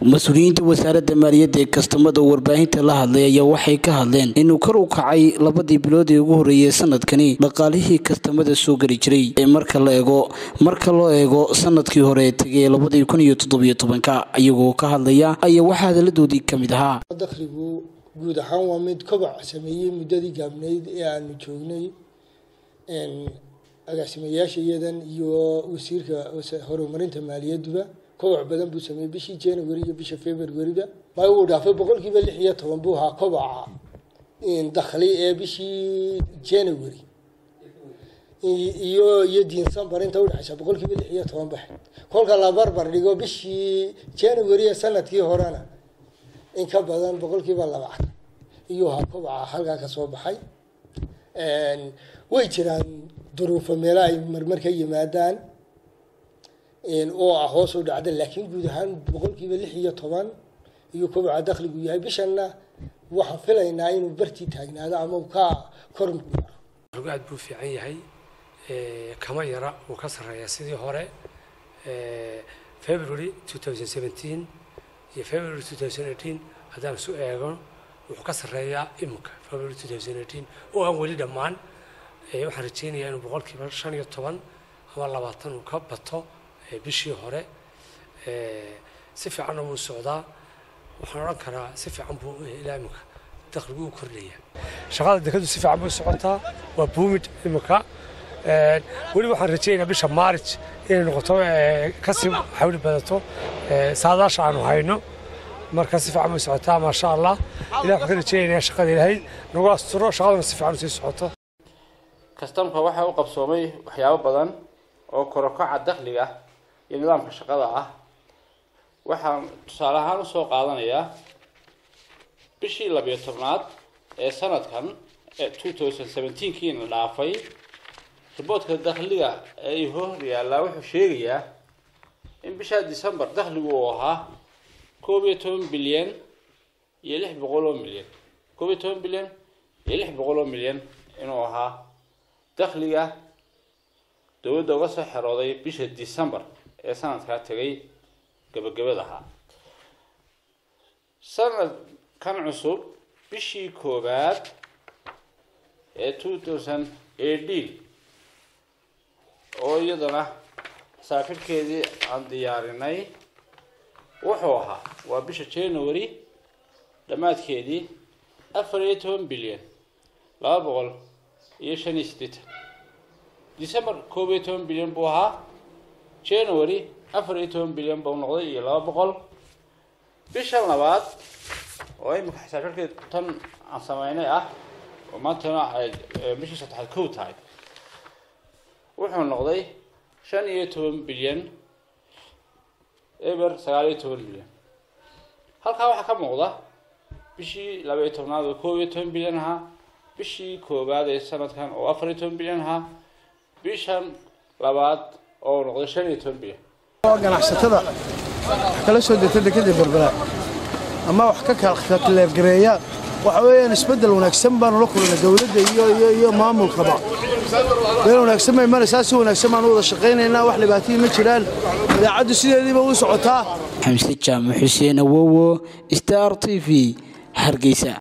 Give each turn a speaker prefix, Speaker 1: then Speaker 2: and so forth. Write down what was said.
Speaker 1: mas-uuliyiinta wasaaradda maaliyadda ee kastamada warbaahinta la hadlay ayaa waxay ka hadleen inuu kor u kacay labadii bilood ee ugu horreeyay sanadkani dhaqaalihii kastamada soo geli jiray ee marka la eego marka loo eego sanadkii hore ee tegay labadii kun iyo toddobiyo tobanka iyagoo ka hadlaya ayaa waxaa hadalladoodii ka mid ahaa
Speaker 2: dakhligu guud ahaan waa mid kobac sameeyey muddadii gaabnayd ee aanu joognay agaasimayaasha iyadan iyo wasiirka horumarinta maaliyadduba kobac badan buu sameeyey bishii january iyo bisha februaryba ma uu dhaafay boqolkiiba lix iyo toban buu ahaa kobaca dakhli ee bishii january iyo iyo diinsambar inta udhexaysa boqolkiiba lix iyo toban baxe kolka la barbar dhigo bishii january ee sanadkii horena in ka badan boqolkiiba labaatan iyuu ahaa kobaca halkaa kasoo baxay way jiraan duruufo meelo ay marmar ka yimaadaan oo ah hoos u dhacda laakiin guud ahaan boqolkiiba lix iyo toban iyo kobaca dakhligu yahay bishanna waxaan filaynaa inuu bartii taagnaado ama ka kor
Speaker 3: aad buu fiican yahay kama yara uu ka sarreeya sidii hore february two thousand seventeen iyo february two thousand eighteen haddaan isu eego wuxuu ka sarreeyaa iminka february two thousand eighteen oo aan weli dhammaan waxaan rajeynayaa inuu boqolkiiba shan iyo toban ama labaatan uu ka bato bishii hore si fiicanna wuu socdaa waxaan odhan karaa si fiican buu ilaa iminka dakhligu u kordhaya shaqada dekadu si fiican bay socotaa waa buumid iminka weli waxaan rajeynayaa bisha maarij inay noqoto kasii xawli badato saadaasha aanu hayno marka si fiican bay socotaa maasha allah ilah waxaan ka rajeynayaa shaqada ilaahay nagu asturo shaqaduna si fiican usii socoto
Speaker 4: kastamka waxaa u qabsoomay waxyaabo badan oo korokaca dakhliga iyo nidaamka shaqada ah waxaan tusaale ahaan usoo qaadanayaa bishii labiyo tobnaad ee sanadkan ee two thousand seventeenkiina dhaafay riboodka dakhliga ee hor yaallaa wuxuu sheegayaa in bishaa december dakhligu uu ahaa koob iyo toban bilyan iyo lix boqol oo milyan koob iyo toban bilyan iyo lix boqol oo milyan inuu ahaa dakhliga dowladda uga soo xerooday bisha december ee sanadkaa tegay gabagabada ahaa sanadkan cusub bishii koowaad ee two thousand eighteen oo iyadana saafirkeedii aan diyaarinay wuxuu ahaa waa bisha january dhammaadkeedii afar iyo toban bilyan laba boqol iyo shan iyo siddeetan december koob iyo toban bilyan buu ahaa january afar iyo toban bilyan buu noqday iyo laba boqol bishan labaad oo imika xisaabsharkeed tan aan sameynay ah oo maantana ay bishii saddexaad kow tahay wuxuu noqday shan iyo toban bilyan eber sagaal iyo toban bilyan halkaa waxaa ka muuqda bishii laba iyo tobnaad oo koob iyo toban bilyan ahaa bishii koowaad ee sanadkan oo afar iyo toban bilyan ahaa bishan labaad oo noqday shan iyo toban bilyan
Speaker 5: ganacsatada wax kala soo degta dekadii berberaad ama wax ka kaleefgareeya waxa weeyaan isbeddel wanaagsan baanu la kulana dowladda iyo iyo iyo maamulkaba meel wanaagsan bay maraysaa si wanaagsan baanu wada shaqaynaynaa wax dhibaatihii ma jiraan idaacaddu sideediiba u socotaa
Speaker 1: xamse jaamac xuseen awowo star t v hargeysa